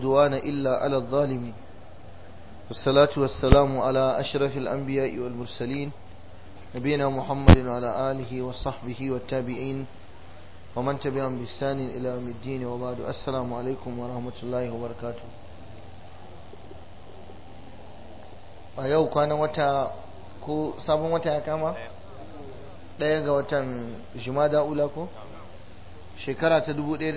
عدوان إلا على الظالمين والصلاة والسلام على أشرف الأنبياء والمرسلين نبينا محمد وعلى آله وصحبه والتابعين ومن تبعهم بإحسان إلى يوم الدين وبعد السلام عليكم ورحمة الله وبركاته a yau kwanan wata ko sabon wata ya kama ɗaya ga watan jumada ula ko shekara ta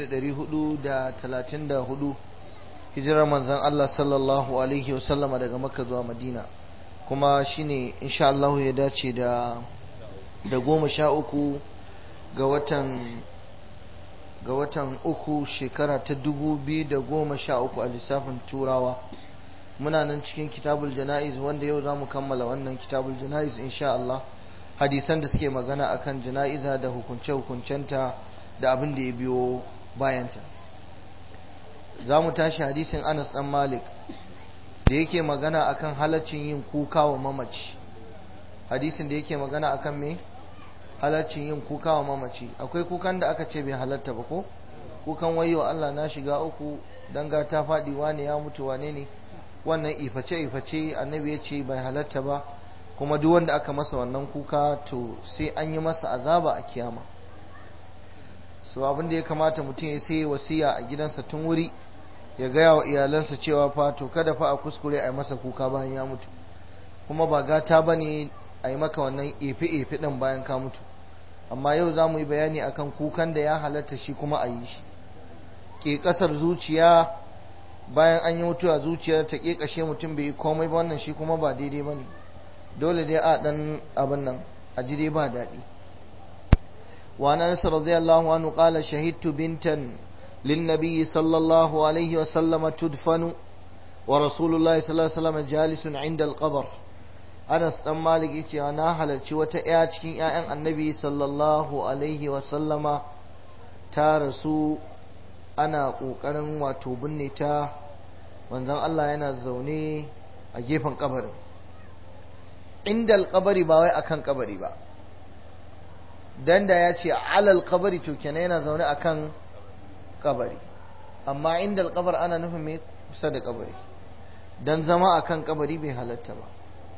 1434 hijirar manzan Allah sallallahu alaihi wasallama daga makka zuwa madina kuma shine insha Allah ya dace da da goma sha uku ga watan ga watan uku shekara ta dubu biyu da goma sha uku a lissafin turawa muna nan cikin kitabul jana'iz wanda yau za mu kammala wannan kitabul jana'iz insha Allah hadisan da suke magana akan jana'iza da hukunce-hukuncenta da abin da ya biyo bayanta za mu tashi hadisin Anas dan Malik da yake magana akan halaccin yin kuka wa mamaci hadisin da yake magana akan me halaccin yin kuka wa mamaci akwai kukan da aka ce bai halatta ba ko kukan wayo Allah na shiga uku danga ta faɗi wane ya mutu wane ne wannan iface-iface annabi ya ce bai halatta ba kuma duk wanda aka masa wannan kuka to sai an yi masa azaba a kiyama so abin da ya kamata mutum ya sai wasiya a gidansa tun wuri ya gaya wa iyalansa cewa fa to kada fa a kuskure a yi masa kuka bayan ya mutu kuma ba gata ba ne a yi maka wannan efe-efe ɗin bayan ka mutu amma yau za mu yi bayani akan kukan da ya halatta shi kuma a yi shi ke ƙasar zuciya bayan an yi mutuwa zuciyar ta ƙeƙashe mutum bai yi komai ba wannan shi kuma ba daidai ba ne dole dai a ɗan abin nan a ji dai ba daɗi وعن انس رضي الله عنه قال شهدت بنتا للنبي صلى الله عليه وسلم تدفن ورسول الله صلى الله عليه وسلم جالس عند القبر Anas dan Malik yace na halarci wata ƴa cikin ƴaƴan Annabi sallallahu alaihi wa sallama ta rasu ana kokarin wato binne ta manzon Allah yana zaune a gefen kabarin inda kabari ba wai akan kabari ba dan da ya ce alal kabari to kenan yana zaune akan kabari amma inda alkabar ana nufin mai kusa da kabari dan zama akan kabari bai halatta ba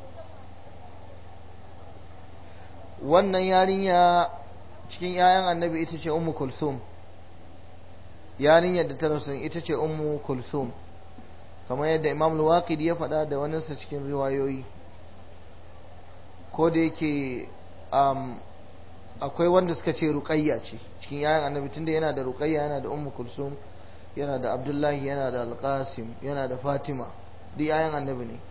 wannan yarinya cikin 'ya'yan annabi ita ce ummu kulsum yarinyar da ta rasu ita ce ummu kulsum kamar yadda imam al ya faɗa da waninsa cikin riwayoyi ko da yake akwai wanda suka ce ruqayya ce cikin yayan annabi tunda yana da ruqayya yana da ummu kulsum yana da abdullahi yana da alqasim yana da fatima duk yayan annabi ne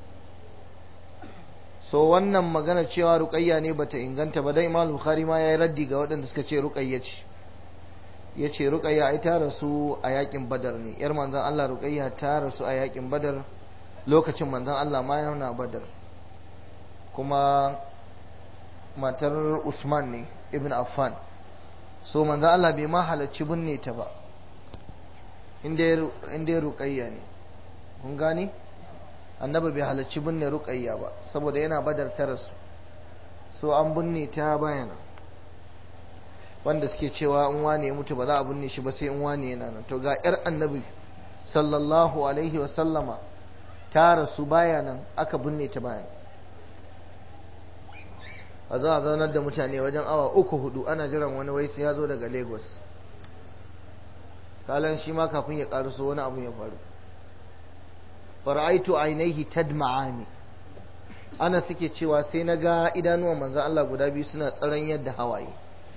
so wannan magana cewa ruqayya ne bata inganta ba dai imam bukhari ma yayi raddi ga waɗanda suka ce ruqayya ce yace ruqayya ai ta rasu a yakin badar ne yar manzon Allah ruqayya ta rasu a yakin badar lokacin manzon Allah ma yana badar kuma matar Usman ne ibn Affan so manzo Allah bai ma halarci binne ta ba inda ya ruqayya ne kun gani annabi bai halarci binne ruqayya ba saboda yana badar ta rasu so an binne ta bayana wanda suke cewa in wane ya mutu ba za a binne shi ba sai in wane yana nan to ga yar annabi sallallahu alaihi wa sallama ta rasu bayanan aka binne ta bayan a zo a zaunar da mutane wajen awa uku hudu ana jiran wani wai sai ya zo daga lagos kalan shi ma kafin ya karuso wani abu ya faru fara'aitu ainihi tadma'ani ana suke cewa sai na ga idanuwan manzan Allah guda biyu suna tsaron yadda hawaye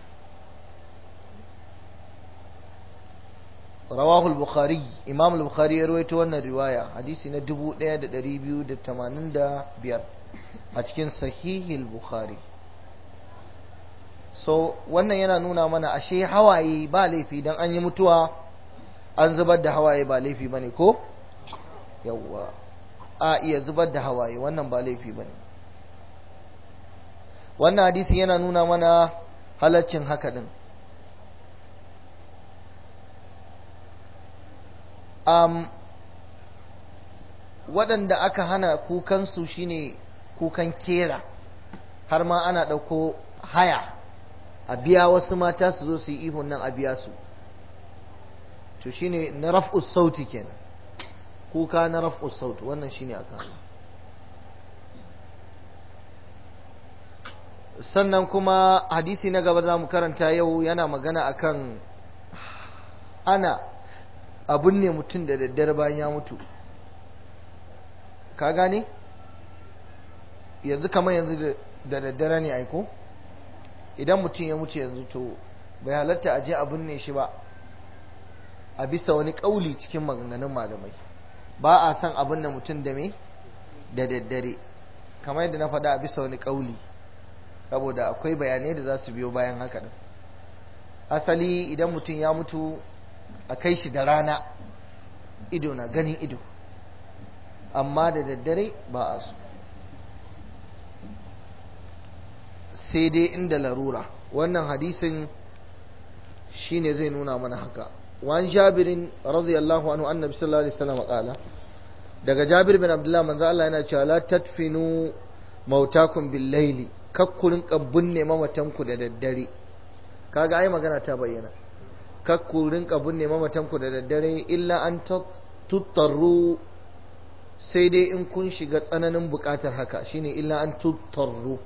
rawahul bukhari imam al-bukhari ya rawaito wannan riwaya hadisi na 1285 a cikin sahihil bukhari so wannan yana nuna mana ashe hawaye ba laifi don an yi mutuwa an zubar da hawaye ba laifi ba ne ko yawwa a iya zubar da hawaye wannan ba laifi ba ne wannan hadisi yana nuna mana halaccin haka din um, waɗanda aka hana kukansu shine kukan kera har ma ana ɗauko haya a biya wasu mata su zo su yi ihun nan a biya su to shine na raf'us sauti kenan kuka na raf'u saut wannan shine aka sannan kuma hadisi na gaba za mu karanta yau yana magana akan ana abun ne mutum da daddare bayan ya mutu ka gane yanzu kamar yanzu da daddare ne aiko idan mutum ya mutu yanzu to bai halatta a je a binne shi ba a bisa wani kauli cikin maganganun malamai ba a san abin da mutum da me da daddare kamar yadda na faɗa a bisa wani kauli saboda akwai bayanai da za su biyo bayan haka din asali idan mutum ya mutu a kai shi da rana ido na ganin ido amma da daddare ba a so sai dai inda larura wannan hadisin shine zai nuna mana haka wani jabirin radiyallahu anhu annabi sallallahu alaihi wasallam qala daga jabir bin abdullah manzo Allah yana cewa la tadfinu mautakum bil layli kakkurin kabbun ne mamatanku da daddare kaga ai magana ta bayyana kakkurin kabbun ne mamatanku da daddare illa an tuttarru sai dai in kun shiga tsananin bukatar haka shine illa an tuttarru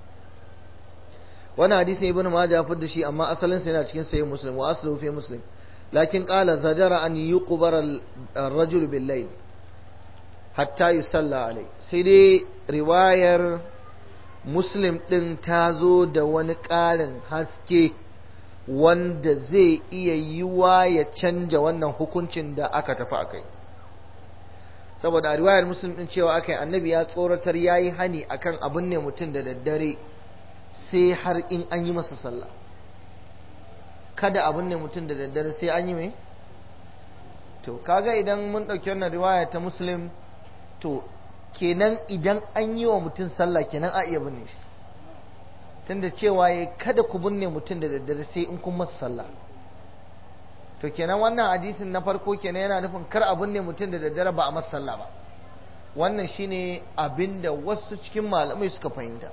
wani hadisi ibn majah fi da shi amma asalin sa yana cikin sahih muslim wa aslu fi muslim lakin qala zajara an yuqbar ar-rajul bil layl hatta yusalla alai sai dai riwayar muslim din ta zo da wani ƙarin haske wanda zai iya yiwa ya canja wannan hukuncin da aka tafi akai saboda a riwayar muslim din cewa akai annabi ya tsoratar yayi hani akan abin ne mutum da daddare sai har in an yi masa sallah kada abin ne mutum da daddare sai an yi mai to kaga idan mun ɗauki wannan riwaya ta muslim to kenan idan an yi wa mutum sallah kenan a iya binne shi tunda cewa ya kada ku binne mutum da daddare sai in kun masa sallah to kenan wannan hadisin na farko kenan yana nufin kar a binne mutum da daddare ba a masa sallah ba wannan shine abinda wasu cikin malamai suka fahimta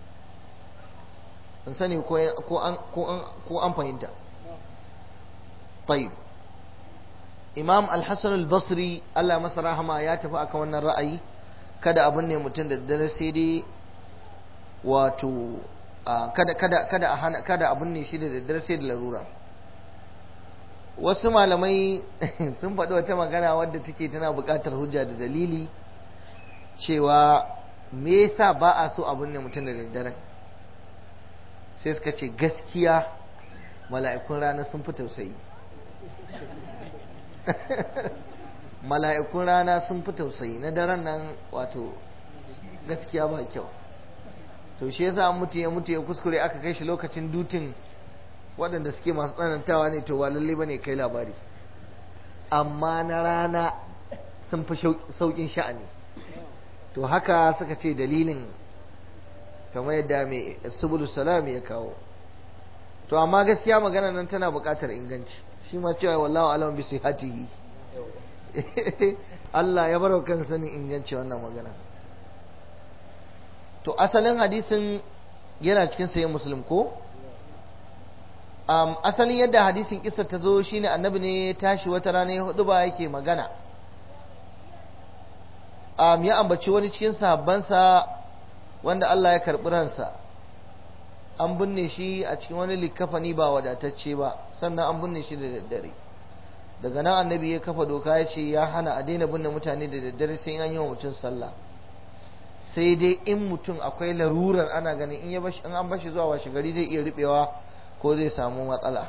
in sani ko an fahimta طيب imam al-hassan al-basri Allah masa rahama ya tafi akan wannan ra'ayi kada abin ne mutum da dare sai dai wato kada kada kada a hana kada abin ne shi da daddare sai da larura wasu malamai sun faɗi wata magana wadda take tana buƙatar hujja da dalili cewa me yasa ba a so abin ne mutum da daddare sai suka ce gaskiya mala'ikun rana sun fi tausayi mala'ikun rana sun fi tausayi na daren nan wato gaskiya ba kyau to shi yasa mutu ya mutu ya kuskure aka kai shi lokacin dutin waɗanda suke masu tsanantawa ne to ba lalle bane kai labari amma na rana sun fi sauƙin sha'ani to haka suka ce dalilin kamar yadda mai subulu salam ya kawo to amma gaskiya magana nan tana buƙatar inganci shi ma cewa wallahu alam bi sihatihi Allah ya barwa kan sanin inganci wannan magana to asalin hadisin yana cikin sayin muslim ko um, asalin yadda hadisin kisa ta zo shine annabi ne ya tashi wata rana ya hudu ba yake magana um, ya ambaci wani cikin sahabbansa wanda Allah ya karɓi ransa an binne shi a cikin wani likafani ba wadatacce ba sannan an binne shi da daddare daga nan annabi ya kafa doka ya ce ya hana a daina binne mutane da daddare sai an yi wa mutum sallah sai dai in mutum akwai larurar ana ganin in an bashi zuwa washe gari zai iya riɓewa ko zai samu matsala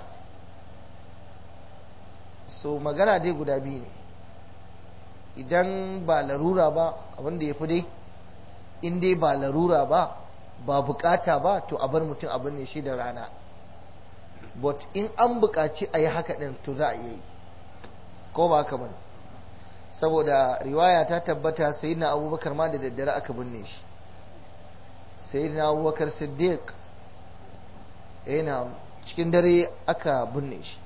so magana dai guda biyu ne idan ba larura ba abin da ya fi dai in dai ba larura ba ba bukata ba to a bar mutum abin ne shi da rana but in an bukaci a yi haka ɗin to za a yi ko ba haka ba saboda riwaya ta tabbata sai na abubakar ma da daddare aka binne shi sai na abubakar siddiq yana cikin dare aka binne shi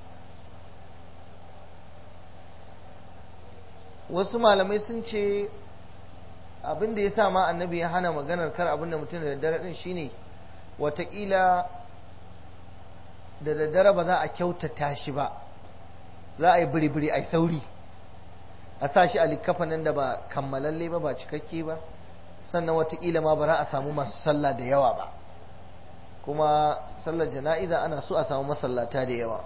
wasu malamai sun ce abin da ya sa ma annabi ya hana maganar kar abin da mutum da daddare din shine watakila da daddare ba za a kyautata shi ba za a yi biri-biri a yi sauri a sa shi a likkafanin da ba kammalalle ba ba cikakke ba sannan watakila ma ba za a samu masu sallah da yawa ba kuma sallar jana'iza ana so a samu masallata da yawa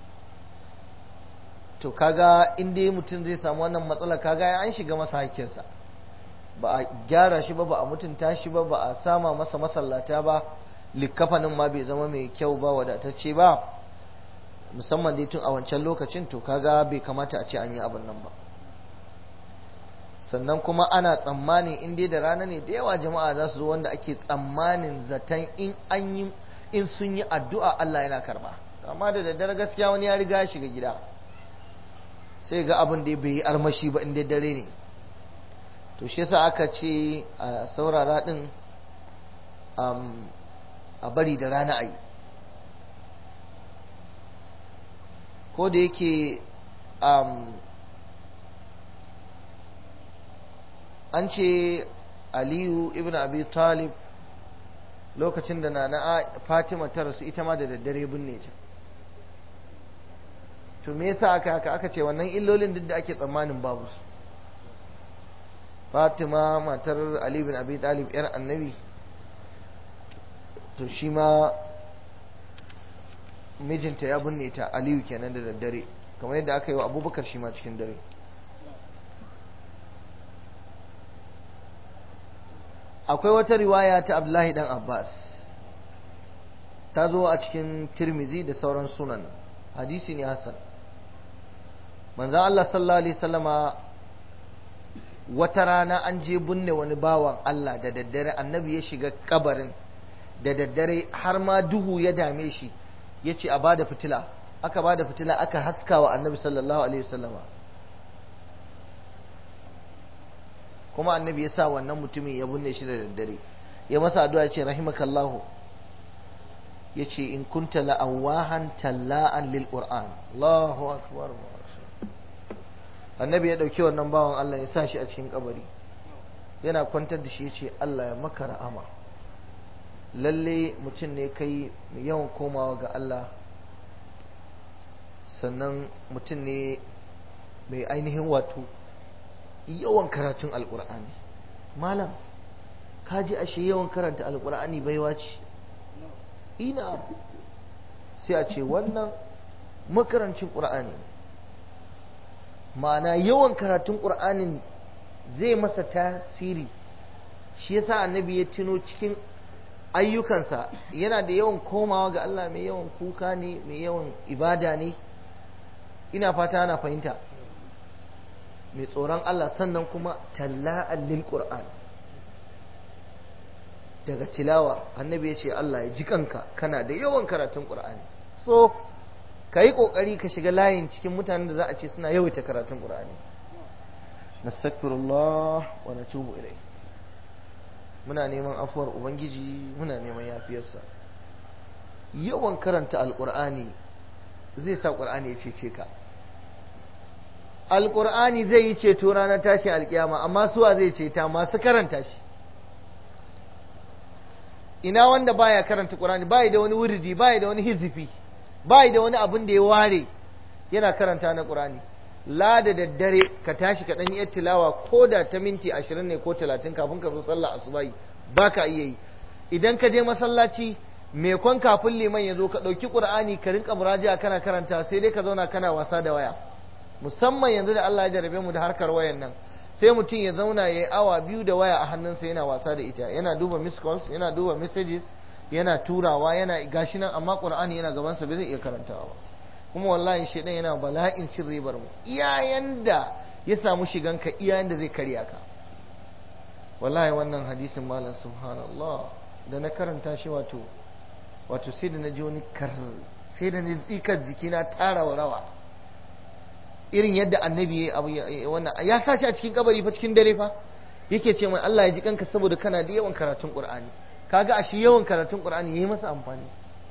to kaga in dai mutum zai samu wannan matsala kaga an shiga masa hakkinsa ba a gyara shi ba ba a mutunta shi ba ba a sama masa masallata ba likkafanin ma bai zama mai kyau ba wadatacce ba musamman dai tun a wancan lokacin to kaga bai kamata a ce an yi abin nan ba sannan kuma ana tsammanin in dai da rana ne da yawa jama'a za su zo wanda ake tsammanin zaton in an yi in sun yi addu'a Allah yana karba amma da daddare gaskiya wani ya riga ya shiga gida sai ga abin da bai yi armashi ba in dai dare ne to shi yasa aka ce a saurara din a bari da rana a yi ko da yake an ce aliyu ibn abi talib lokacin da nana fatima ta rasu ita ma da daddare binne ta to me yasa aka haka aka ce wannan illolin duk da ake tsammanin babu su fatima matar ali bin abi talib yar annabi to shi ma mijinta ya binne ta aliyu kenan da daddare kamar yadda aka yi wa abubakar shi ma cikin dare akwai wata riwaya ta abdullahi dan abbas ta zo a cikin tirmizi da sauran sunan hadisi ne hassan manzan allah sallallahu alaihi sallama wata rana an je binne wani bawan allah da daddare annabi ya shiga kabarin da daddare har ma duhu ya dame shi ya ce a bada fitila aka bada fitila aka haska wa annabi sallallahu alaihi wasallama kuma annabi ya sa wannan mutumin ya binne shi da daddare ya masa addu'a ya ce rahimakallahu ya ce in kunta la'awahan talla'an lil qur'an Allahu akbar annabi ya dauki wannan bawan Allah ya sa shi a cikin kabari yana kwantar da shi ya ce Allah ya maka ra'ama lalle mutum ne kai mai yawan komawa ga Allah sannan mutum ne mai ainihin wato yawan karatun alkur'ani malam ka ji ashe yawan karanta alkur'ani baiwa ce ina sai a ce wannan makarancin ƙur'ani ma'ana yawan karatun ƙur'anin zai masa tasiri shi yasa annabi ya tuno cikin ayyukansa yana da yawan komawa ga Allah mai yawan kuka ne mai yawan ibada ne ina fata ana fahimta mai tsoron Allah sannan kuma talla'an lil Qur'an daga tilawa annabi ya ce Allah ya ji kanka kana da yawan karatun Qur'ani so ka yi ƙoƙari ka shiga layin cikin mutanen da za a ce suna yawaita karatun Qur'ani nastaghfirullah wa natubu ilai muna neman afuwar ubangiji muna neman yafiyarsa yawan karanta alƙur'ani zai sa ƙur'ani ya cece ka alƙur'ani zai yi ceto ranar tashi alƙiyama amma suwa zai ceta masu karanta shi ina wanda baya karanta ƙur'ani bai da wani wuridi bai da wani hizifi bai da wani abin da ya ware yana karanta na ƙur'ani la da daddare ka tashi ka ɗan yi tilawa ko da ta minti ashirin ne ko talatin kafin ka zo sallah asubahi ba ka iya yi idan ka je masallaci me kwan kafin liman ya zo ka ɗauki ƙur'ani ka rinka muraji'a kana karanta sai dai ka zauna kana wasa da waya musamman yanzu da Allah ya jarabe mu da harkar wayan nan sai mutum ya zauna ya yi awa biyu da waya a hannunsa yana wasa da ita yana duba miss calls yana duba messages yana turawa yana gashi nan amma ƙur'ani yana gabansa bai zai iya karantawa ba kuma wallahi shaidan yana bala'in cin ribar mu iyayen da ya samu shiganka iyayen da zai karya ka wallahi wannan hadisin malam subhanallah da na karanta shi wato wato sai da na ji wani kar sai da na tsikar jikina tara wa rawa irin yadda annabi ya abu wannan ya sa shi a cikin kabari fa cikin dare fa yake ce mai Allah ya ji kanka saboda kana da yawan karatun Qur'ani kaga ashe yawan karatun Qur'ani yayi masa amfani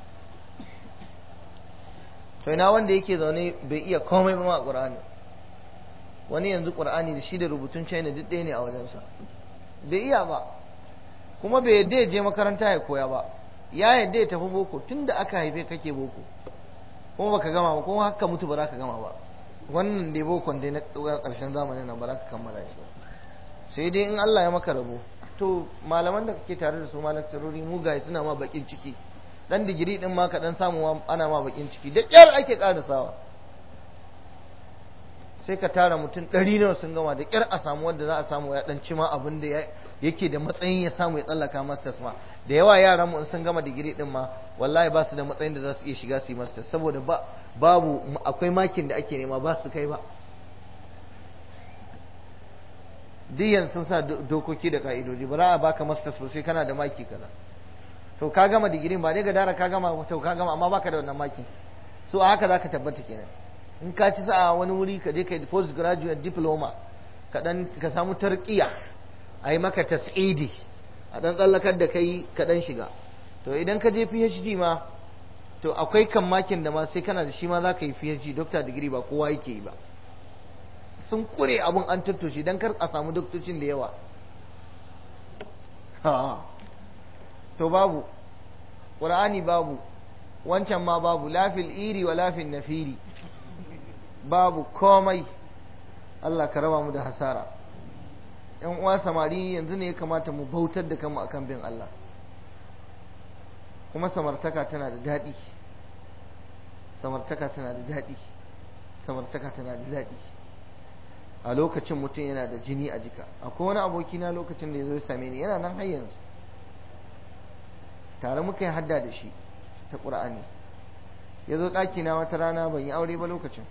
to ina wanda yake zaune bai iya komai ba ma Qur'ani wani yanzu Qur'ani da shi da rubutun China duk ɗaya ne a wajensa bai iya ba kuma bai yadda ya je makaranta ya koya ba ya yadda ya tafi boko tunda aka haife kake boko kuma baka gama ba kuma haka mutu ba za ka gama ba wannan dai bokon dai na ƙarshen zamanin na ba za ka kammala shi ba sai dai in Allah ya maka rabo to malaman da kake tare da su malaktarori mugaye suna ma bakin ciki dan digiri din ma ka dan samu ana ma bakin ciki da kyar ake karasawa sai ka tara mutum ɗari nawa sun gama da kyar a samu wanda za a samu ya dan cima abin da yake da matsayin ya samu ya tsallaka masters ma da yawa yaran mu in sun gama digiri din ma wallahi ba su da matsayin da za su iya shiga su yi masters saboda ba babu akwai makin da ake nema ba su kai ba diyan sun sa dokoki da ka'idoji ba za a baka masters ba sai kana da maki kaza to ka gama digirin ba dai ga dara ka gama to ka gama amma baka da wannan maki so a haka zaka tabbata kenan in ka ci sa'a wani wuri ka je ka yi post graduate diploma ka dan ka samu tarqiya a yi maka tas'idi a dan tsallakar da kai ka dan shiga to idan ka je PhD ma to akwai kan makin da ma sai kana da shi ma za ka yi PhD doctor degree ba kowa yake yi ba sun kure abun an tattoshe don kar a samu doktocin da yawa to babu ƙur'ani babu wancan ma babu lafil iri wa lafin nafiri babu komai Allah ka raba mu da hasara yan uwa samari yanzu ne ya kamata mu bautar da kanmu akan bin Allah kuma samartaka tana da daɗi samartaka tana da daɗi samartaka tana da daɗi a lokacin mutum yana da jini a jika akwai wani aboki na lokacin da ya zo ya same ni yana nan har yanzu tare muka yi hadda da shi ta ƙur'ani ya zo ɗaki na wata rana ban yi aure ba lokacin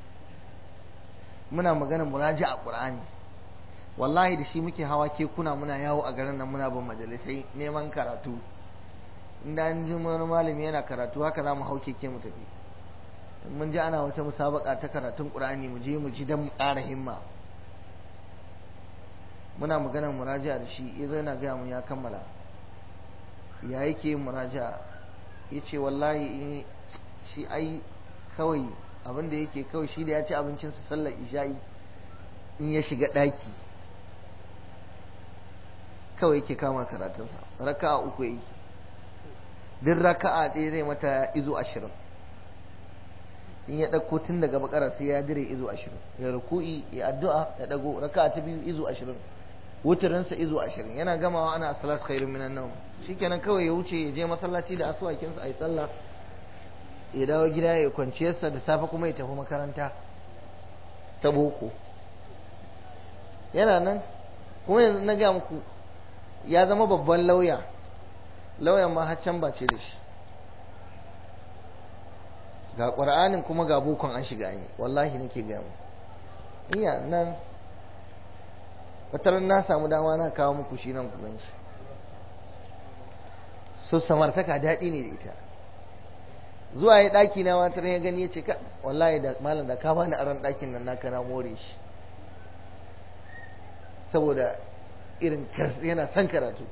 muna magana muraji a ƙur'ani wallahi da shi muke hawa kekuna muna yawo a garin nan muna bin majalisai neman karatu inda an ji wani malami yana karatu haka za mu hau keke mu tafi mun ji ana wata musabaka ta karatun ƙur'ani mu je mu ji don mu ƙara himma muna maganar muraja da shi ya zo yana gaya mu ya kammala ya yake yin muraja ya ce wallahi shi ai kawai abin da yake kawai shi da ya ci abincinsa sallar isha'i in ya shiga ɗaki kawai yake kama karatunsa raka'a uku yi duk raka'a ɗaya zai mata izo ashirin in ya ɗauko tun daga bakara sai ya dire izo ashirin ya ruku'i ya addu'a ya ɗago raka'a ta biyu izo ashirin wutarinsa izo ashirin yana gamawa ana salat khairun minan nawm shikenan kawai ya wuce ya je masallaci da asuwakinsa a yi sallah ya dawo gida ya kwanciyarsa da safe kuma ya tafi makaranta ta boko yana nan kuma yanzu na ga muku ya zama babban lauya lauyan ma har can bace da shi ga ƙur'anin kuma ga bokon an shiga ne wallahi nake ga mu iya nan wataran na samu dama na kawo muku shi nan ku gan shi so samartaka daɗi ne da ita zuwa ya ɗaki na wata ya gani ya ce ka wallahi da malam da ka bani aran ɗakin nan naka na more shi saboda irin yana son karatu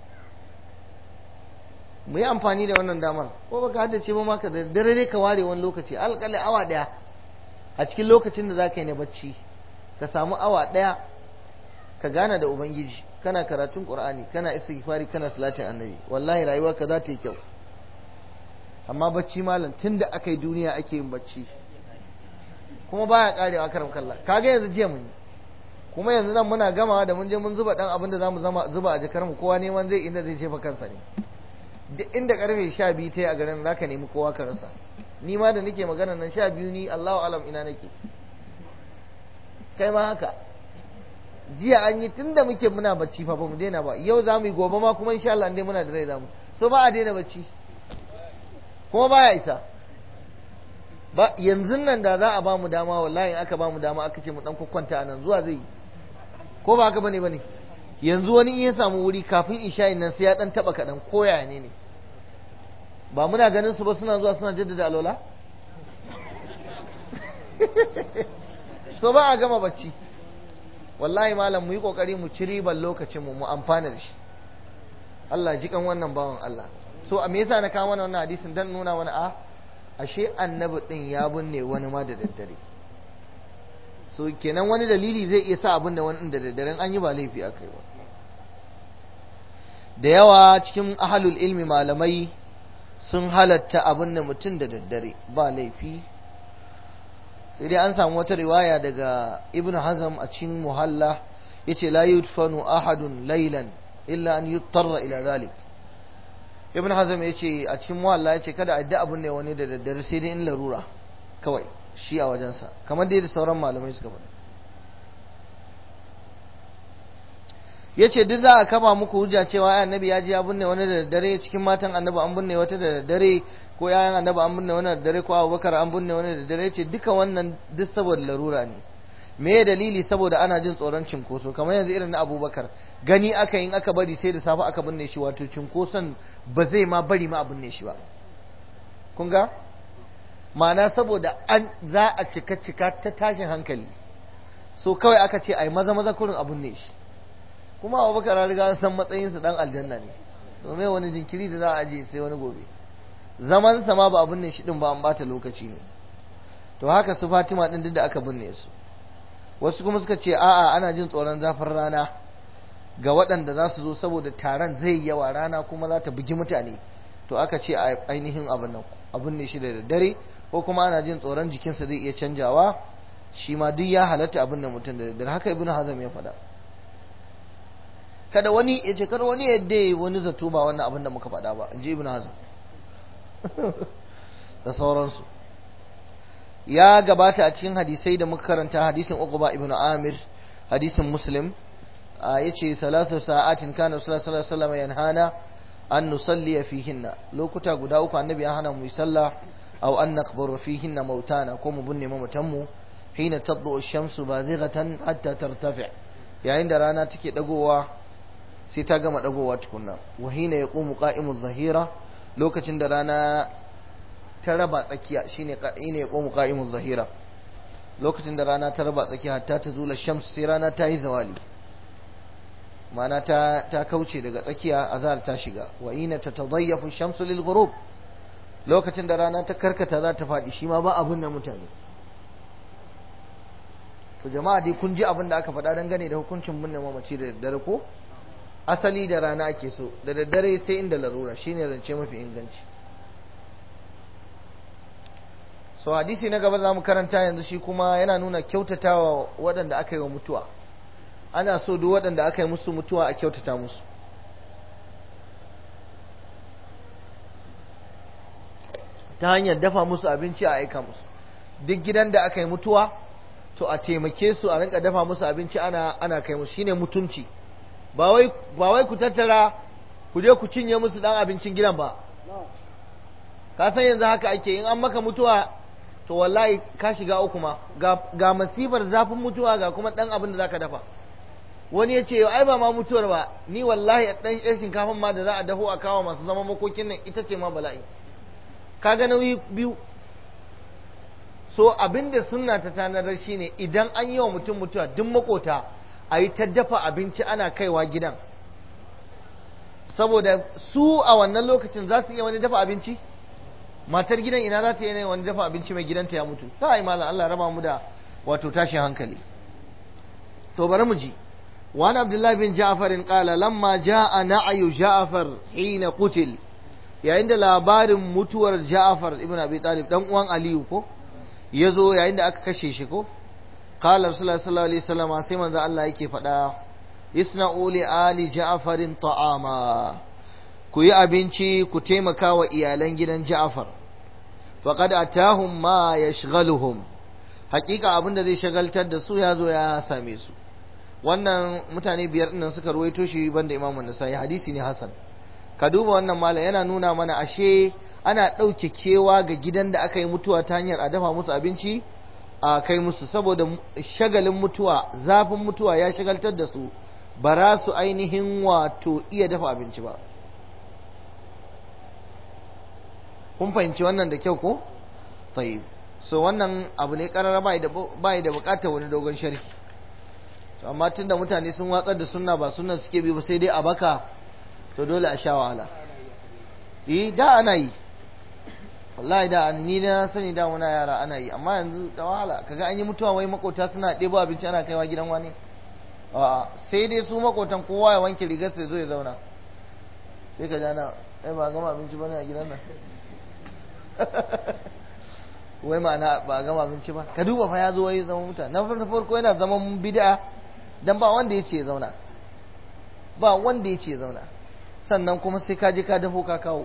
mu yi amfani da wannan damar ko baka haddace ba maka da dare dai ka ware wani lokaci alƙali awa ɗaya a cikin lokacin da za ka yi na bacci ka samu awa ɗaya ka gana da ubangiji kana karatun qur'ani kana istighfari kana salatin annabi wallahi rayuwa ka za ta yi kyau amma bacci malam tunda aka yi duniya ake yin bacci kuma baya karewa karam kalla kaga yanzu jiya mun yi kuma yanzu nan muna gamawa da mun je mun zuba dan abin da zamu zama zuba a jakar mu kowa neman zai inda zai jefa kansa ne duk inda karfe 12 ta yi a garin zaka nemi kowa ka rasa ni ma da nake magana nan 12 ni Allahu alam ina nake kai ma haka jiya an yi tunda muke muna bacci fa ba mu daina ba yau za mu yi gobe ma kuma insha Allah dai muna da rai za mu so ba a daina bacci kuma baya isa ba yanzu nan da za a ba mu dama wallahi aka ba mu dama aka ce mu dan kwakwanta a nan zuwa zai yi ko ba haka bane bane yanzu wani in ya samu wuri kafin isha'in nan sai ya dan taba kadan koya ne ne ba muna ganin su ba suna zuwa suna jaddada alola so ba a gama bacci wallahi malam mu yi kokari mu ci riban lokacin mu mu amfana da shi Allah ji kan wannan bawan Allah so a me yasa na kawo mana wannan hadisin dan nuna wani a ashe annabi din ya binne wani ma da daddare so kenan wani dalili zai iya sa abin da wani da daddaren an yi ba laifi akai ba da yawa cikin ahalul ilmi malamai sun halatta abin da mutum da daddare ba laifi sai dai an samu wata riwaya daga ibn hazm a cikin muhalla yace la yudfanu ahadun laylan illa an yuttarra ila zalik ibn hazm yace a cikin muhalla yace kada a da abun ne wani da daddare sai dai in larura kawai shi a wajensa kamar dai da sauran malamai suka faɗa yace duk za a kaba muku hujja cewa annabi ya ji ya binne wani da daddare cikin matan annabi an binne wata da daddare ko yayan annabi an binne wani da daddare ko abubakar an binne wani da daddare yace duka wannan duk saboda larura ne me ya dalili saboda ana jin tsoron cinkoso kamar yanzu irin na abubakar gani aka yin aka bari sai da safe aka binne shi wato cinkoson ba zai ma bari ma a binne shi ba kun ga ma'ana saboda an za a cika cika ta tashin hankali so kawai aka ce ai maza maza kurin a binne shi kuma abubakar ya riga san matsayinsa dan aljanna ne domin wani jinkiri da za a aje sai wani gobe zaman sa ma ba a binne shi din ba an bata lokaci ne to haka su Fatima din duk da aka binne su wasu kuma suka ce a'a ana jin tsoron zafin rana ga waɗanda za su zo saboda taron zai yawa rana kuma za ta bugi mutane to aka ce a ainihin abin nan abin ne shi da daddare ko kuma ana jin tsoron jikinsa zai iya canjawa shi ma duk ya halatta abin da mutum da daddare haka ibnu hazam ya faɗa kada wani ya ce kada wani yadda wani zato ba wannan abin da muka faɗa ba in ji ibnu hazam da sauransu ya gabata a cikin hadisai da muka karanta hadisin Uqba ibn Amir hadisin Muslim yace salatu sa'atin kana sallallahu alaihi wasallam yanhana an nusalli fihinna lokuta guda uku annabi ya hana mu yi sallah aw an naqbaru fihinna mautana ko mu binne mamatan mu hina tadlu ash-shamsu bazighatan hatta tartafi yayin da rana take dagowa sai ta gama dagowa tukunna wa hina yaqumu qa'imu adh-dhahira lokacin da rana ta raba tsakiya shine ne ya komu qa'imu zahira lokacin da rana ta raba tsakiya hatta ta zula shams sai rana ta yi zawali ma'ana ta ta kauce daga tsakiya azhar ta shiga wa ina tatadayyafu shamsu lil ghurub lokacin da rana ta karkata za ta faɗi shi ma ba abun da mutane to jama'a dai kun ji abin da aka faɗa dangane da hukuncin binne mamaci da daddare ko asali da rana ake so da daddare sai inda larura shine zance mafi inganci so hadisi na gaba za mu karanta yanzu shi kuma yana nuna kyautatawa waɗanda aka yi wa mutuwa ana so duk waɗanda aka yi musu mutuwa a kyautata musu ta hanyar dafa musu abinci a aika musu duk gidan da aka yi mutuwa to a taimake su a rinka dafa musu abinci ana ana kai musu shine mutunci ba wai ba wai ku tattara ku je ku cinye musu dan abincin gidan ba ka san yanzu haka ake in an maka mutuwa to wallahi ka shiga uku ma ga masifar zafin mutuwa ga kuma dan abin da zaka dafa wani ya ce ai ba ma mutuwar ba ni wallahi dan yar shinkafan ma da za a dafo a kawo masu zama makokin nan ita ce ma bala'i ka ga nauyi biyu so abin da sunna ta tanadar shine idan an yi wa mutum mutuwa duk makota a yi ta dafa abinci ana kaiwa gidan saboda su a wannan lokacin za su iya wani dafa abinci matar gidan ina za ta yi wani dafa abinci mai gidanta ya mutu ta yi malam Allah raba mu da wato tashin hankali to bari mu ji wani abdullahi bin ja'farin qala lamma ja'a na'ayu ja'far hina qutil yayin da labarin mutuwar ja'far ibn abi talib dan uwan aliyu ko yazo yayin da aka kashe shi ko qala rasulullahi sallallahu alaihi wasallam sai manzo Allah yake faɗa isna'u li ali ja'farin ta'ama ku yi abinci ku taimaka wa iyalan gidan ja'far faqad atahum ma yashghaluhum hakika abin da zai shagaltar da su ya zo ya same su wannan mutane biyar nan suka ruwaito shi banda imamu nasai hadisi ne hasan ka duba wannan malam yana nuna mana ashe ana ɗauke kewa ga gidan da aka yi mutuwa ta hanyar a dafa musu abinci a kai musu saboda shagalin mutuwa zafin mutuwa ya shagaltar da su ba za su ainihin wato iya dafa abinci ba kun fahimci wannan da kyau ko tayyib so wannan abu ne karara bai da bai da bukatar wani dogon sharhi to amma tunda mutane sun watsar da sunna ba sunnan suke bi ba sai dai a baka to dole a sha wahala eh da ana yi wallahi da ni na sani da muna yara ana yi amma yanzu da wahala kaga an yi mutuwa wai makota suna ɗebo abinci ana kaiwa gidan wani a sai dai su makotan kowa ya wanke rigar sai zo ya zauna sai ka jana ai ba gama abinci bane a gidan nan wai ma'ana ba a gama abinci ba ka duba fa ya zo wai zama mutane na farko yana zaman bid'a dan ba wanda ya ce ya zauna ba wanda ya ce ya zauna sannan kuma sai ka je ka dafo ka kawo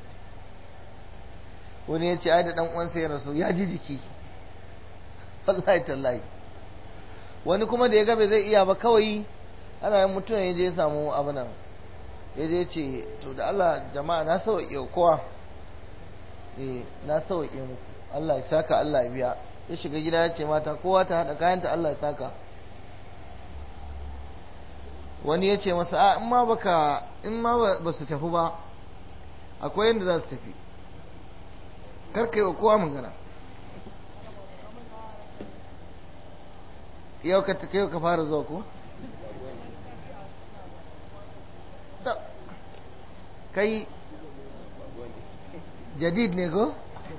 wani ya ce ai da dan uwansa ya rasu ya ji jiki wallahi tallahi wani kuma da ya ga bai zai iya ba kawai ana yin mutum ya je ya samu abu nan ya je ce to da Allah jama'a na sauƙi kowa eh na sauƙi muku Allah ya saka Allah ya biya ya shiga gida ya ce mata kowa ta haɗa kayanta Allah ya saka wani ya ce masa a in ma baka in ma ba su tafi ba akwai yadda za su tafi karka yi wa kowa magana yau ka yau ka fara zuwa ko kai jadid ne ko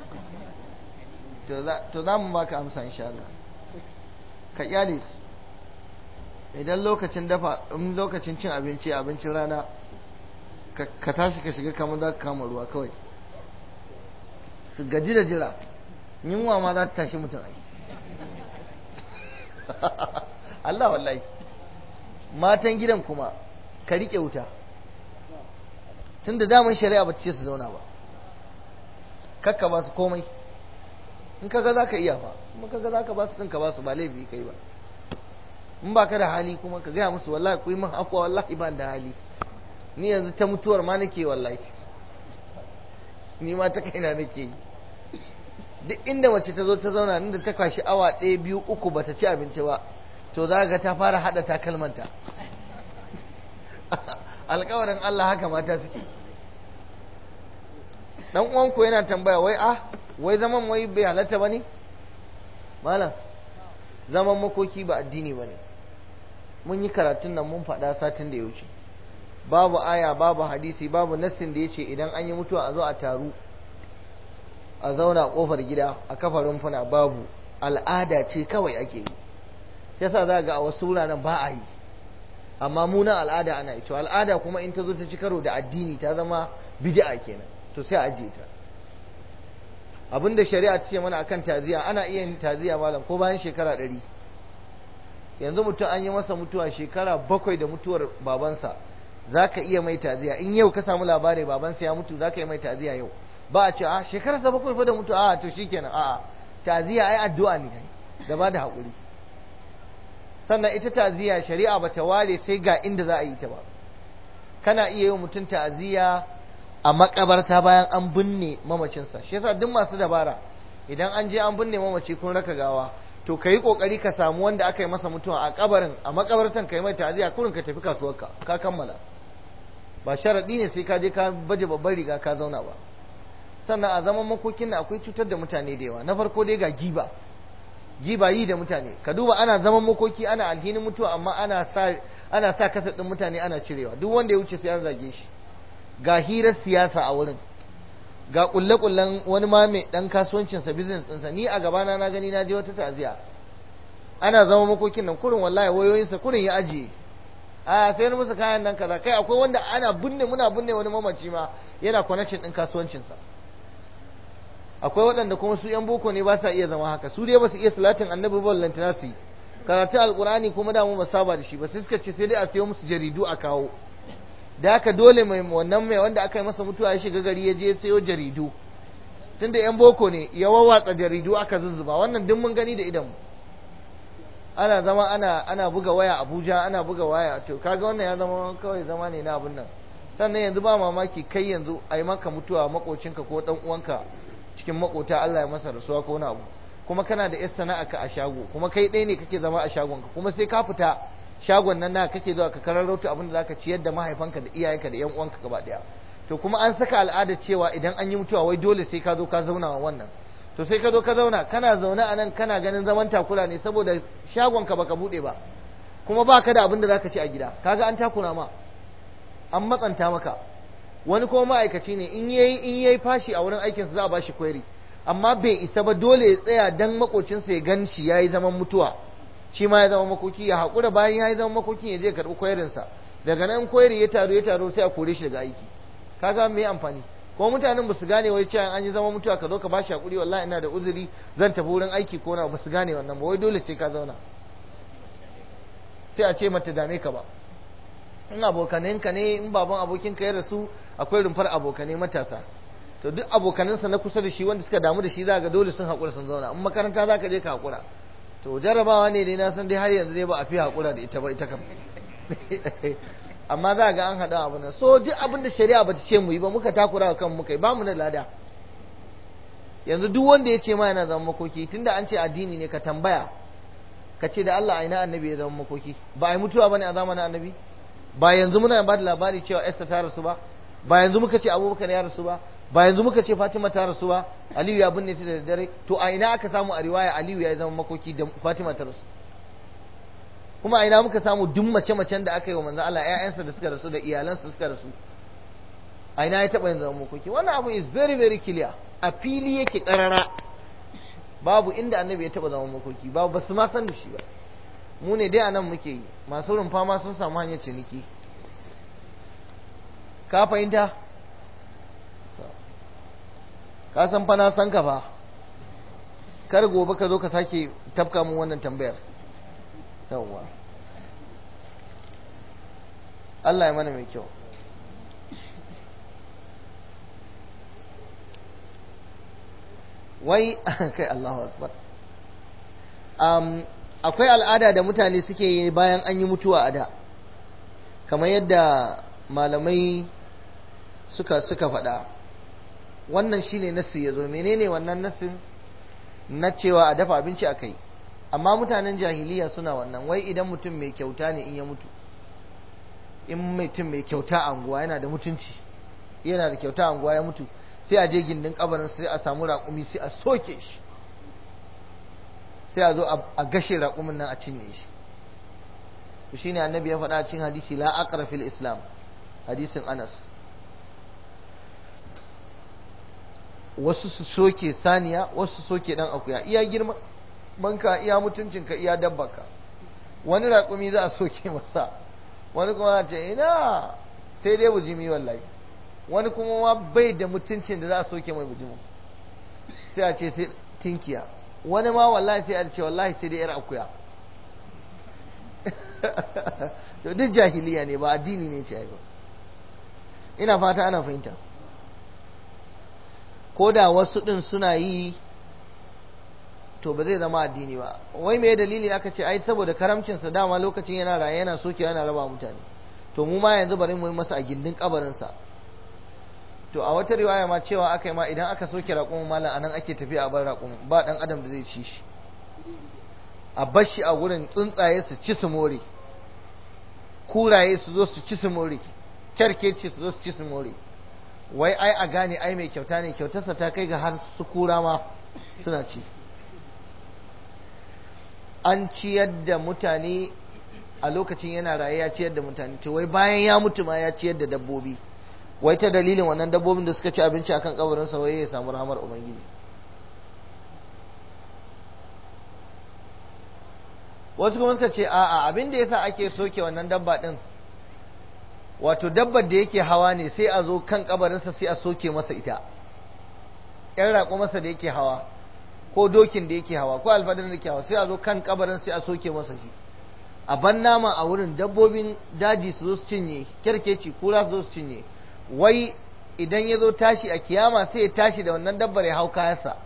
to za mu baka amsa insha Allah ka kyale su idan lokacin dafa in lokacin cin abinci abincin rana ka tashi ka shiga kamar za ka kama ruwa kawai su gaji da jira yunwa ma za ta tashi mutum ai Allah wallahi matan gidan kuma ka riƙe wuta tun da daman shari'a ba ta ce su zauna ba kakka ba su komai in kaga za ka iya fa kuma kaga za ka ba su ɗin ka ba su ba laifi kai ba in ba ka da hali kuma ka gaya musu wallahi ku yi min akwa wallahi ban da hali ni yanzu ta mutuwar ma nake wallahi ni ma ta kaina nake yi duk inda mace ta zo ta zauna inda ta kwashi awa ɗaya biyu uku bata ci abinci ba to za ga ta fara haɗa takalmanta alkawarin Allah haka mata suke dan uwanku yana tambaya wai ah wai zaman wai bai halatta bane malam zaman makoki ba addini bane mun yi karatun nan mun faɗa satin da ya wuce babu aya babu hadisi babu nassin da ya ce idan an yi mutuwa a zo a taru a zauna a kofar gida a kafa rumfuna babu al'ada ce kawai ake yi yasa za ga a wasu wuraren ba a yi amma munan al'ada ana yi to al'ada kuma in ta zo ta ci karo da addini ta zama bid'a kenan to sai a ajiye ta abinda shari'a ta ce mana akan taziya ana iya yin taziya malam ko bayan shekara ɗari yanzu mutum an yi masa mutuwa shekara bakwai da mutuwar babansa za ka iya mai taziya in yau ka samu labari babansa ya mutu za ka yi mai taziya yau ba a ce a shekararsa bakwai fa da mutu a to shikenan a'a taziya ai addu'a ne da ba da haƙuri sannan ita ta'aziyya shari'a bata ware sai ga inda za a yi ta ba kana iya yi mutum ta'aziyya a makabarta bayan an binne mamacinsa shi yasa duk masu dabara idan an je an binne mamaci kun raka gawa to ka yi kokari ka samu wanda aka yi masa mutuwa a kabarin a makabartan ka yi mai ta'aziyya kurin ka tafi kasuwarka ka kammala ba sharaɗi ne sai ka je ka baje babban riga ka zauna ba sannan a zaman makokin na akwai cutar da mutane da yawa na farko dai ga giba giba yi da mutane ka duba ana zaman makoki ana alhinin mutuwa amma ana sa ana sa kasa din mutane ana cirewa duk wanda ya wuce sai an zage shi ga hirar siyasa a wurin ga kulle kullen wani ma mai dan kasuwancin sa business ɗinsa ni a gabana na gani na je wata taziya ana zama makokin nan kurin wallahi wayoyin sa kurin ya ajiye a sayar musu kayan nan kaza kai akwai wanda ana binne muna binne wani mamaci ma yana connection din kasuwancin sa akwai waɗanda kuma su 'yan boko ne ba sa iya zama haka su dai ba su iya salatin annabi ba lantana su karatun alkurani kuma da mu ba saba da shi ba sai suka ce sai dai a sayo musu jaridu a kawo da haka dole mai wannan mai wanda aka yi masa mutuwa ya shiga gari ya je sayo jaridu tunda 'yan boko ne ya wawatsa jaridu aka zuzzuba wannan duk mun gani da idan ana zama ana ana buga waya Abuja ana buga waya to kaga wannan ya zama kawai zama ne na abun nan sannan yanzu ba mamaki kai yanzu a yi maka mutuwa makocinka ko dan uwanka cikin makota Allah ya masa rasuwa ko wani abu kuma kana da 'yar sana'a ka a shago kuma kai ɗaya ne kake zama a shagon ka kuma sai ka fita shagon nan na kake zuwa ka kararrauta abin da zaka ciyar da mahaifanka da iyayenka da 'yan uwanka gaba ɗaya to kuma an saka al'adar cewa idan an yi mutuwa wai dole sai ka zo ka zauna wa wannan to sai ka zo ka zauna kana zaune a nan kana ganin zaman takura ne saboda shagon ka baka buɗe ba kuma baka da abin da zaka ci a gida kaga an takura ma an matsanta maka wani kuma ma'aikaci ne in yayi in yayi fashi a wurin aikinsa za a bashi query amma bai isa ba dole ya tsaya dan makocinsa ya gan shi yayi zaman mutuwa shi ma ya zama makoki ya haƙura bayan yayi zaman makokin ya je karɓi querin sa daga nan query ya taru ya taru sai a kore shi daga aiki kaga me amfani ko mutanen ba su gane wai cewa an yi zama mutuwa ka zo ka bashi hakuri wallahi ina da uzuri zan tafi wurin aiki ko na ba su gane wannan ba wai dole sai ka zauna sai a ce mata dame ka ba in abokanenka ne in baban abokinka ya rasu akwai rumfar abokanai matasa to duk abokanansa na kusa da shi wanda suka damu da shi za ga dole sun haƙura sun zauna in makaranta za ka je ka haƙura to jarabawa ne dai na san dai har yanzu dai ba a fi haƙura da ita ba ita kam amma za ga an haɗa abu nan so duk abin da shari'a ba ta ce mu yi ba muka takura wa kan muka yi ba mu da lada yanzu duk wanda ya ce ma yana zama makoki tunda an ce addini ne ka tambaya ka ce da Allah aina annabi ya zama makoki ba a yi mutuwa bane a zamanin annabi ba yanzu muna ba da labari cewa Esther ta rasu ba ba yanzu muka ce Abubakar ya rasu ba ba yanzu muka ce Fatima ta rasu ba Aliyu ya binne ta da dare to a ina aka samu a riwaya Aliyu ya zama makoki da Fatima ta rasu kuma a ina muka samu duk mace-macen da aka yi wa manzo Allah ƴaƴansa da suka rasu da iyalansa suka rasu a ina ya taɓa yin zama makoki wannan abu is very very clear a fili yake ƙarara babu inda annabi ya taɓa zama makoki babu ba su ma san da shi ba mu ne dai a nan muke yi masu rumfa ma sun samu hanyar ciniki ka fahimta ka san fa na san ka fa kar gobe ka zo ka sake tafka mun wannan tambayar yawwa Allah ya mana mai kyau wai kai Allahu akbar um, akwai al'ada da mutane suke yi bayan an yi mutuwa a da kamar yadda malamai suka suka faɗa wannan shine nassi ya zo menene wannan nassin na cewa a dafa abinci a kai amma mutanen jahiliya suna wannan wai idan mutum mai kyauta ne in ya mutu in mutum mai kyauta a anguwa yana da mutunci yana da kyauta a anguwa ya mutu sai a je gindin kabarin sai a samu raƙumi sai a soke shi sai a zo a gashe raƙumin nan a cinye shi to shine annabi ya faɗa cikin hadisi la aqra fil islam hadisin Anas wasu su soke saniya wasu su soke dan akuya iya girma banka iya mutuncinka iya dabbaka wani raƙumi za a soke masa wani kuma za ce ina sai dai bujimi wallahi wani kuma ma bai da mutuncin da za a soke mai bujimin sai a ce sai tinkiya wani ma wallahi sai a ce wallahi sai dai yar akuya to duk jahiliya ne ba addini ne ce ba ina fata ana fahimta ko da wasu ɗin suna yi to ba zai zama addini ba wai me dalili aka ce ai saboda karamcinsa dama lokacin yana raye yana soke yana raba mutane to mu ma yanzu bari mu yi masa a gindin kabarinsa to a wata riwaya ma cewa aka yi ma idan aka soke raƙumin malam anan ake tafiya a bar raƙumin ba ɗan adam da zai ci shi a bar shi a gurin tsuntsaye su ci su more kuraye su zo su ci su more kyarkeci su zo su ci su more wai ai a gane ai mai kyauta ne kyautarsa ta kai ga har su kura ma suna ci an ciyar da mutane a lokacin yana raye ya ciyar da mutane to wai bayan ya mutu ma ya ciyar da dabbobi wai ta dalilin wannan dabbobin da suka ci abinci akan kabarinsa wai ya samu rahamar ubangiji wasu kuma suka ce a'a abin da yasa ake soke wannan dabba din wato dabbar da yake hawa ne sai a zo kan kabarinsa sai a soke masa ita yan raƙo masa da yake hawa ko dokin da yake hawa ko alfadar da yake hawa sai a zo kan kabarin sai a soke masa shi a ban nama a wurin dabbobin daji su zo su cinye kyarkeci kura su zo su cinye wai idan ya zo tashi a kiyama sai ya tashi da wannan dabbar ya hau kayansa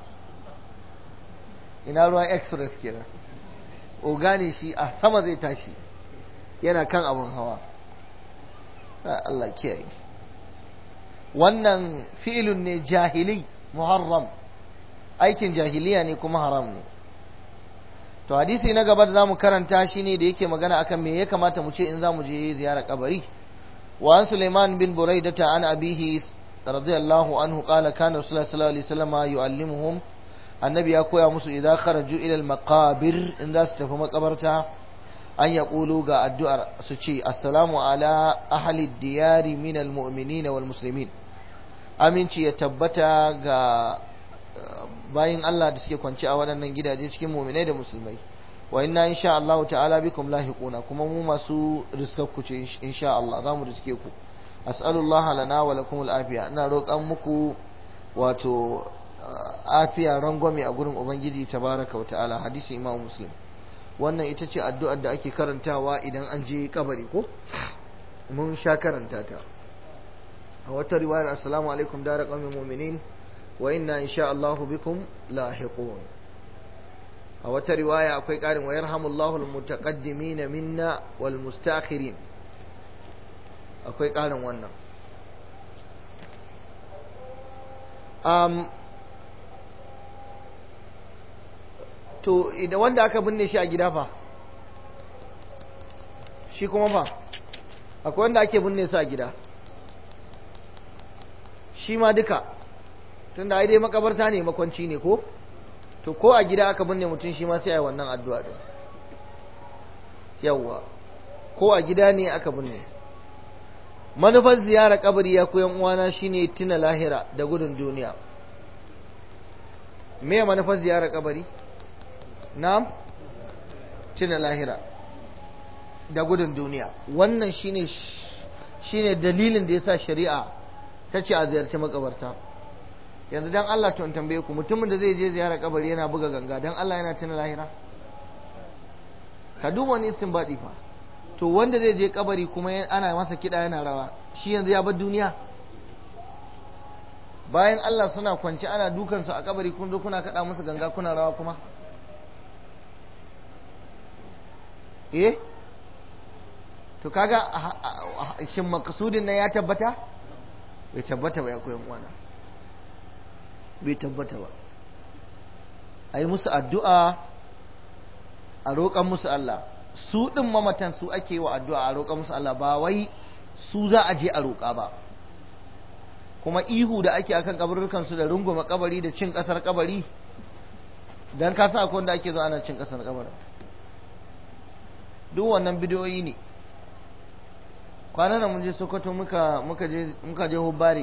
ina ruwan express kenan ogane shi a sama zai tashi yana kan abin hawa Allah kiyaye wannan fi'ilun ne jahili muharram aikin jahiliya ne kuma haram ne to hadisi na gaba da zamu karanta shi ne da yake magana akan me ya kamata mu ce in zamu je ziyara kabari wa an Sulaiman bin Buraidata an abihi radiyallahu anhu qala kana Rasulullah sallallahu alaihi wasallam yu'allimuhum annabi ya koya musu idan kharaju ila al-maqabir in za su tafi makabarta an ya ƙulu ga addu'ar su ce assalamu ala ahli diyari min almu'minin wal muslimin aminci ya tabbata ga bayin Allah da suke kwance a waɗannan gidaje cikin mu'minai da musulmai wa inna insha Allah ta'ala bikum lahiquna kuma mu masu riskar ku ce insha Allah za mu riske ku as'alullah lana wa lakum al'afiya ina roƙan muku wato afiya rangwame a gurin ubangiji tabaraka wa ta'ala hadisi imam muslim wannan ita ce addu'ar da ake karantawa idan an je kabari ko mun sha karanta ta a wata riwayar assalamu alaikum dara qaumin mu'minin wa inna insha Allahu bikum lahiqun a wata riwaya akwai ƙarin wa yarhamullahu almutaqaddimin minna wal mustakhirin akwai ƙarin wannan um, to idan wanda aka binne shi a gida fa shi kuma fa akwai wanda ake binne su a gida shi ma duka tunda ai dai makabarta ne makwanci ne ko to ko a gida aka binne mutum shi ma sai ai wannan addu'a din yawwa ko a gida ne aka binne manufar ziyara kabari ya koyan uwana shine tuna lahira da gudun duniya me manufar ziyara kabari na'am tuna lahira da gudun duniya wannan shine shine dalilin da yasa shari'a ta ce a ziyarci makabarta yanzu dan Allah to in tambaye ku mutumin da zai je ziyara kabari yana buga ganga dan Allah yana tuna lahira ka duba wani istinbadi fa to wanda zai je kabari kuma ana masa kiɗa yana rawa shi yanzu ya bar duniya bayan Allah suna kwance ana dukansu a kabari kun zo kuna kaɗa musu ganga kuna rawa kuma eh to kaga shin makasudin nan ya tabbata bai tabbata ba ya koyan uwana bai tabbata ba a yi musu addu'a a roƙan musu Allah su ɗin mamatan su ake yi wa addu'a a roƙa musu Allah ba wai su za a je a roƙa ba kuma ihu da ake akan kabarurkan su da runguma kabari da cin ƙasar kabari dan ka sa akwai wanda ake zo ana cin ƙasar kabarin duk wannan bidiyoyi ne kwanan nan mun je Sokoto muka muka je muka je Hubbari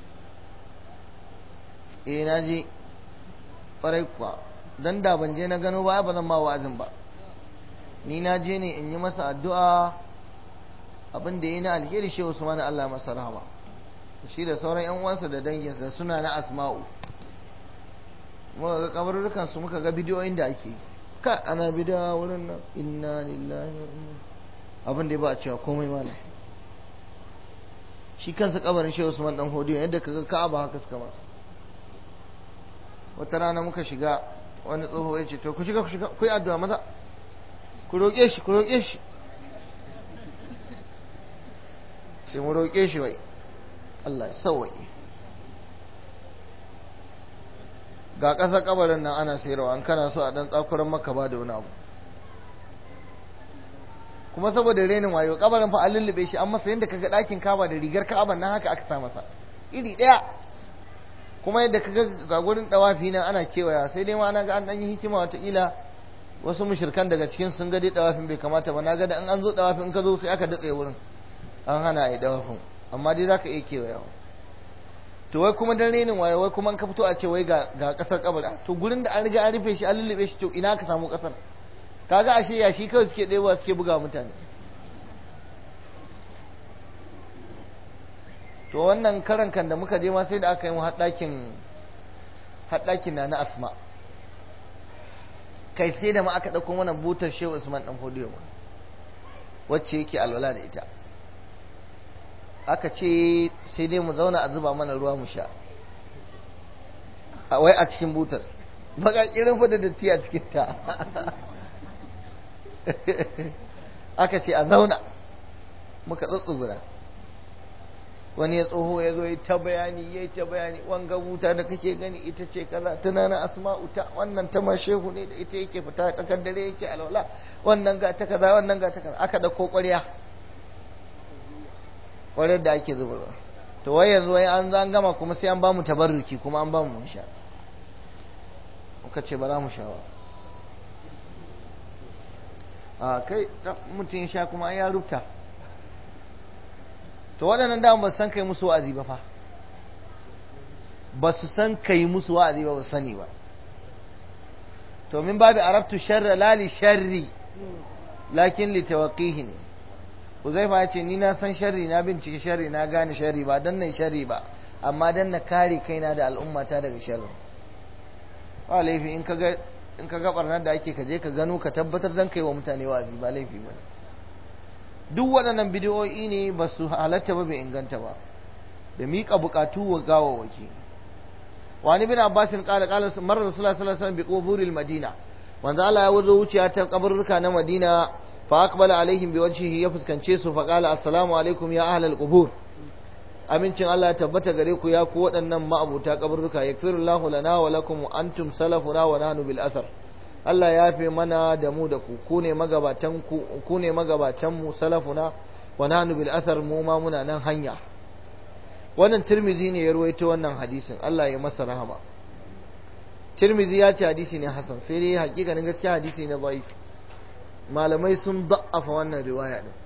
eh na je ƙwarai kuwa dan da ban je na gano ba ba zan ma wa'azin ba ni na je ne in yi masa addu'a abin da ya yi na alheri shi Usman Allah masa rahama shi da sauran yan uwansa da danginsa suna na asma'u muka ga kabarurrukan su muka ga bidiyoyin da ake ka ana bidiyo wurin nan inna lillahi wa inna abin da ya ba a cewa komai malam shi kansa kabarin shi Usman dan Hodiyo yadda kaga Ka'aba haka suka ma wata rana muka shiga wani tsoho ya ce to ku shiga ku shiga ku yi addu'a maza ku roƙe shi ku roƙe shi sai mu roƙe shi wai Allah ya sauwaƙe ga ƙasa kabarin nan ana sayarwa an kana so a ɗan tsakuran maka ba da wani abu kuma saboda renin wayo kabarin fa an lullube shi an masa yadda kaga ɗakin kaba da rigar ka'aban nan haka aka sa masa iri ɗaya kuma yadda kaga ga gurin ɗawafi nan ana kewaya sai dai ma ana ga an ɗan yi hikima wataƙila wasu mushirkan daga cikin sun ga dai ɗawafin bai kamata ba na ga da an an zo ɗawafin in ka zo sai aka datse wurin an hana a yi ɗawafin amma dai za ka iya kewayawa to wai kuma dan renin waye wai kuma an ka fito a ce wai ga ƙasar kabari to gurin da an riga an rufe shi an lullube shi to ina ka samu ƙasar kaga ashe ya shi kawai suke ɗewa suke buga mutane to wannan karan kan da muka je ma sai da aka yi mu haɗakin haɗakin na na asma kai sai da ma aka ɗauko mana butar shehu usman ɗan fodiyo ma wacce yake alwala da ita aka ce sai dai mu zauna a zuba mana ruwa mu sha wai a cikin butar baka kirin fa da datti a cikin ta aka ce a zauna muka tsutsugura wani ya tsoho ya zo ya ta bayani ya ta bayani wanga buta da kake gani ita ce kaza tunana asma'u ta wannan ta ma shehu ne da ita yake fita ta dare yake alwala wannan ga ta kaza wannan ga ta kaza aka dauko ƙwarya ƙwaryar da ake zubarwa to wai yanzu wai an an gama kuma sai an ba mu tabarruki kuma an ba mu sha muka ce bara mu sha ba a kai mutum ya sha kuma ya rubuta to waɗannan dama ba su san kai musu wa'azi ba fa ba su san kai musu wa'azi ba ba sani ba to min babu arabtu sharra la li sharri lakin li tawqihi ne Uzaifa ya ce ni na san sharri na bincike sharri na gane sharri ba dan nan sharri ba amma dan na kare kaina da al'ummata daga sharri ba laifi in ka ga in ka ga barnar da ake kaje ka gano ka tabbatar dan kai wa mutane wazi ba laifi ba duk waɗannan bidiyoyi ne ba su halatta ba bai inganta ba da miƙa buƙatu wa gawawaki wani bin abbasin ƙala ƙala marar rasulullah sallallahu alaihi wasallam bi quburil madina manzo Allah ya wuzo wuciya ta kaburruka na madina fa aqbala alaihim bi wajhihi ya fuskance su fa qala assalamu alaikum ya ahlal qubur amincin Allah ya tabbata gare ku ya ku waɗannan ma'abuta kaburruka yakfirullahu lana wa lakum antum salafuna wa nahnu bil athar Allah ya fi mana da mu da ku ku ne magabatan ku ku ne magabatan mu salafuna wa nahnu bil athar mu ma muna nan hanya wannan Tirmizi ne ya ruwaito wannan hadisin Allah ya masa rahama Tirmizi ya ce hadisi ne hasan sai dai hakikanin gaskiya hadisi ne dhaif malamai sun da'afa wannan riwaya din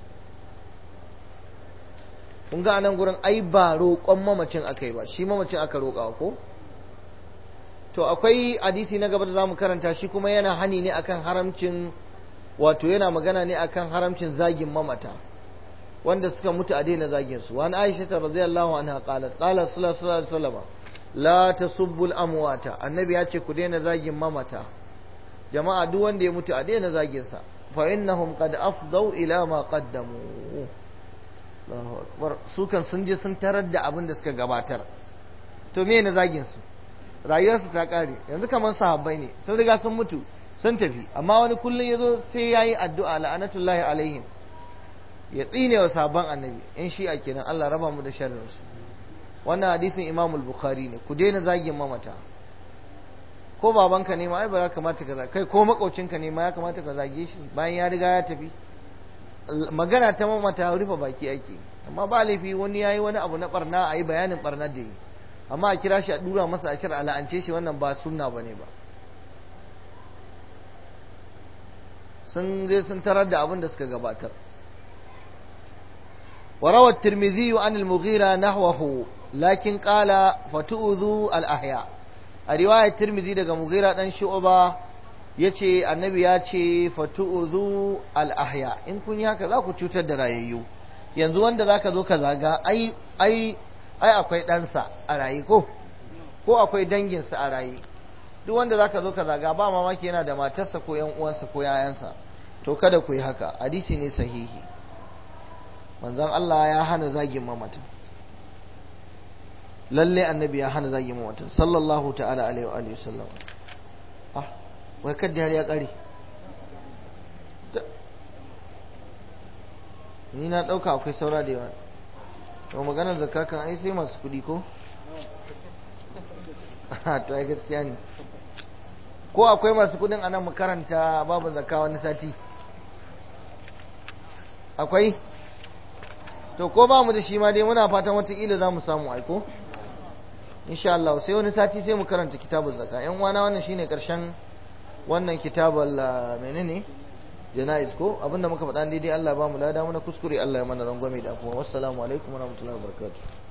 kun ga anan gurin ai ba roƙon mamacin akai ba shi mamacin aka roƙa ko to akwai hadisi na gaba da zamu karanta shi kuma yana hani ne akan haramcin wato yana magana ne akan haramcin zagin mamata wanda suka mutu a daina zagin su wani aisha ta radiyallahu anha qalat qala sallallahu alaihi wasallam la tasubbu al-amwata annabi ya ce ku daina zagin mamata jama'a duk wanda ya mutu a daina zagin sa fa innahum qad afdau ila ma qaddamu Allahu akbar su kan sun je sun tarar da abin da suka gabatar to me ne zagin su rayuwarsu ta kare yanzu kamar sahabbai ne sun riga sun mutu sun tafi amma wani kullum yazo sai yayi addu'a la'anatullahi alaihim ya tsine wa sabon annabi in shi a kenan Allah raba mu da sharrin su wannan hadisin Imam al-Bukhari ne ku daina zagin mamata ko babanka ne ma ai ba za kamata ka kai ko makocinka ne ma ya kamata ka zage shi bayan ya riga ya tafi magana ta mamata rufe baki ake amma ba laifi wani yayi wani abu na barna ayi bayanin barnar da yi amma a kira shi a dura masa ashir a la'ance shi wannan ba sunna bane ba sun je sun tarar da abin da suka gabatar وروى الترمذي عن المغيرة نحوه لكن قال فتؤذوا الأحياء الرواية الترمذي daga مغيرة dan shu'ba yace annabi ya ce fatu'udhu al-ahya in kun yi haka za ku cutar da rayayyu yanzu wanda zaka zo ka zaga ai ai ai akwai ɗansa a rayi ko ko akwai danginsa a rayi duk wanda zaka zo ka zaga ba mamaki yana da matarsa ko yan uwansa ko yayansa to kada ku yi haka hadisi ne sahihi manzon Allah ya hana zagin mamata lalle annabi ya hana zagin mamata sallallahu ta'ala alaihi wa alihi wasallam ah wai kadda har ya kare ni na dauka akwai saura da yawa to maganar zakka kan ai sai masu kudi ko to ai gaskiya ne ko akwai masu kudin anan mu karanta babu zakka wani sati akwai to ko ba mu da shi ma dai muna fatan watakila za mu samu aiko insha Allah sai wani sati sai mu karanta kitabul zakka yan wana wannan shine karshen wannan kitabul menene janaiz ko abinda muka faɗa daidai Allah ba mu lada muna kuskure Allah ya mana rangwame da kuma wassalamu alaikum warahmatullahi wabarakatuh